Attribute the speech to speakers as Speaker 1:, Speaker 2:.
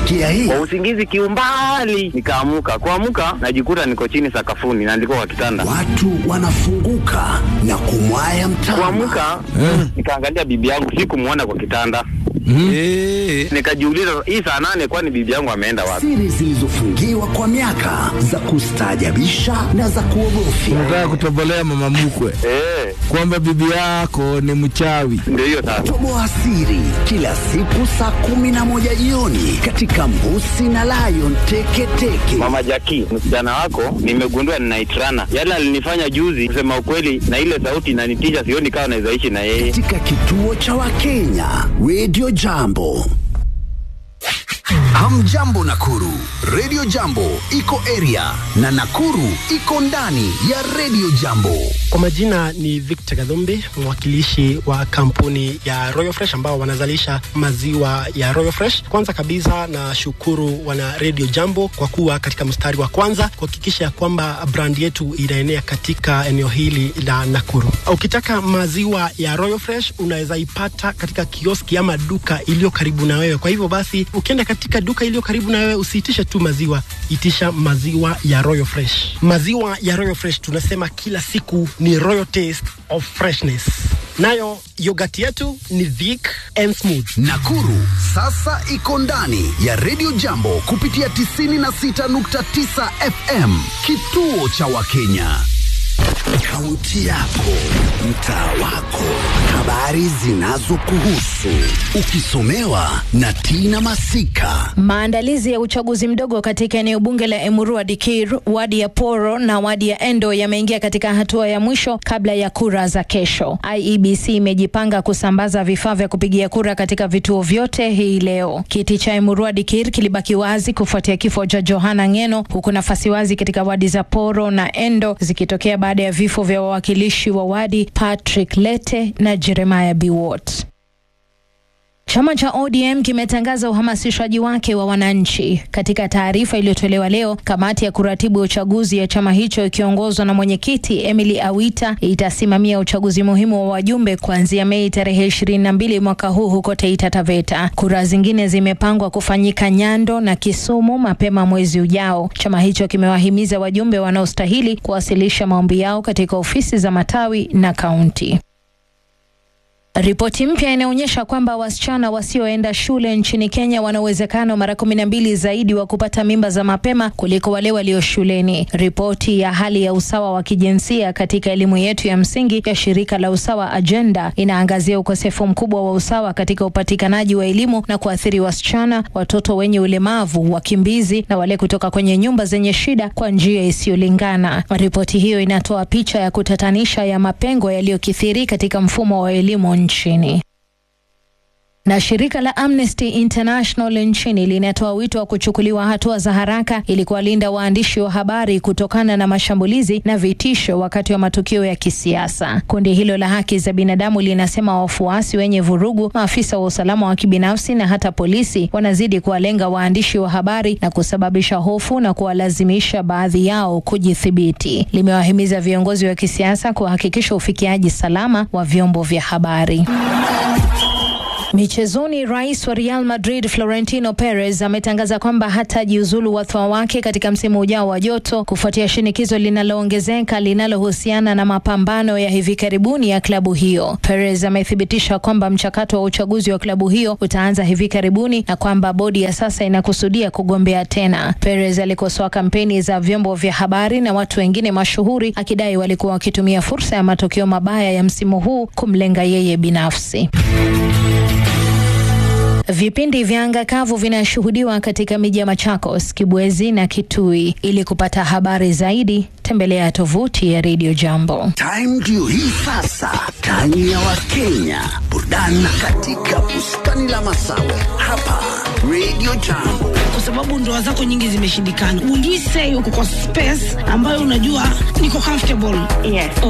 Speaker 1: Umesikia hii?
Speaker 2: Kwa usingizi kiumbali, nikaamuka. Kuamuka najikuta niko chini sakafuni na ndiko kwa kitanda.
Speaker 1: Watu wanafunguka na kumwaya mtama.
Speaker 2: Kuamuka nikaangalia bibi yangu, sikumwona kwa kitanda.
Speaker 3: Eh,
Speaker 2: Nikajiuliza, hii saa nane, kwani bibi yangu ameenda wapi?
Speaker 1: Siri zilizofungiwa kwa miaka za kustaajabisha na za kuogofya.
Speaker 3: unataka kutobolea mama mkwe
Speaker 2: Eh,
Speaker 3: kwamba bibi yako ni mchawi.
Speaker 2: ndio hiyo sasa.
Speaker 1: Toboa siri kila siku saa kumi na moja jioni katika Mbusi na Lion Teketeke.
Speaker 2: Mama Jaki, msichana wako nimegundua ninaitrana. Yale alinifanya juzi, kusema ukweli, na ile sauti inanitisha, sioni kama naweza ishi na yeye.
Speaker 1: katika kituo cha Wakenya Radio Jambo. Hamjambo Nakuru, Radio Jambo iko area na Nakuru iko ndani ya Radio Jambo.
Speaker 4: Kwa majina ni Victor Gadhumbi, mwakilishi wa kampuni ya Royal Fresh ambao wanazalisha maziwa ya Royal Fresh. Kwanza kabisa na shukuru wana Radio Jambo kwa kuwa katika mstari wa kwanza kuhakikisha ya kwamba brand yetu inaenea katika eneo hili la Nakuru. Ukitaka maziwa ya Royal Fresh unaweza ipata katika kioski ama duka iliyo karibu na wewe. Kwa hivyo basi, ukienda katika duka iliyo karibu na wewe, usiitishe tu maziwa, itisha maziwa ya Royal Fresh. Maziwa ya Royal Fresh tunasema kila siku ni royal taste of freshness. Nayo yogurt yetu ni thick and smooth.
Speaker 1: Nakuru sasa iko ndani ya Radio Jambo kupitia 96.9 FM, kituo cha Wakenya. Kaunti yako, mtaa wako, habari zinazokuhusu, ukisomewa na Tina Masika.
Speaker 5: Maandalizi ya uchaguzi mdogo katika eneo bunge la Emurua Dikir, wadi ya Poro na wadi ya Endo yameingia katika hatua ya mwisho kabla ya kura za kesho. IEBC imejipanga kusambaza vifaa vya kupigia kura katika vituo vyote hii leo. Kiti cha Emurua Dikir kilibaki wazi kufuatia kifo cha Johana Ngeno, huku nafasi wazi katika wadi za Poro na Endo zikitokea baada ya vifo vya wawakilishi wa wadi Patrick Lete na Jeremiah Biwott. Chama cha ODM kimetangaza uhamasishaji wake wa wananchi. Katika taarifa iliyotolewa leo, kamati ya kuratibu uchaguzi ya chama hicho ikiongozwa na mwenyekiti Emily Awita itasimamia uchaguzi muhimu wa wajumbe kuanzia Mei tarehe ishirini na mbili mwaka huu huko Taita Taveta. Kura zingine zimepangwa kufanyika Nyando na Kisumu mapema mwezi ujao. Chama hicho kimewahimiza wajumbe wanaostahili kuwasilisha maombi yao katika ofisi za matawi na kaunti. Ripoti mpya inaonyesha kwamba wasichana wasioenda shule nchini Kenya wana uwezekano mara kumi na mbili zaidi wa kupata mimba za mapema kuliko wale walio shuleni. Ripoti ya hali ya usawa wa kijinsia katika elimu yetu ya msingi ya shirika la Usawa Agenda inaangazia ukosefu mkubwa wa usawa katika upatikanaji wa elimu na kuathiri wasichana, watoto wenye ulemavu, wakimbizi na wale kutoka kwenye nyumba zenye shida kwa njia isiyolingana. Ripoti hiyo inatoa picha ya kutatanisha ya mapengo yaliyokithiri katika mfumo wa elimu nchini. Na shirika la Amnesty International nchini linatoa wito wa kuchukuliwa hatua za haraka ili kuwalinda waandishi wa habari kutokana na mashambulizi na vitisho wakati wa matukio ya kisiasa. Kundi hilo la haki za binadamu linasema wafuasi wenye vurugu, maafisa wa usalama wa kibinafsi na hata polisi wanazidi kuwalenga waandishi wa habari na kusababisha hofu na kuwalazimisha baadhi yao kujithibiti. Limewahimiza viongozi wa kisiasa kuhakikisha ufikiaji salama wa vyombo vya habari. Michezoni, rais wa Real Madrid Florentino Perez ametangaza kwamba hatajiuzulu wadhifa wake katika msimu ujao wa joto kufuatia shinikizo linaloongezeka linalohusiana na mapambano ya hivi karibuni ya klabu hiyo. Perez amethibitisha kwamba mchakato wa uchaguzi wa klabu hiyo utaanza hivi karibuni na kwamba bodi ya sasa inakusudia kugombea tena. Perez alikosoa kampeni za vyombo vya habari na watu wengine mashuhuri akidai walikuwa wakitumia fursa ya matokeo mabaya ya msimu huu kumlenga yeye binafsi. Vipindi vya anga kavu vinashuhudiwa katika miji ya Machakos, Kibwezi na Kitui. Ili kupata habari zaidi, tembelea tovuti ya Radio Jambo.
Speaker 1: Time ndio hii sasa, time ya Wakenya, burudani katika bustani la Masawe hapa Radio Jambo.
Speaker 6: kwa sababu ndoa zako nyingi zimeshindikana. Will you say uko kwa space ambayo unajua niko comfortable?
Speaker 7: Yes.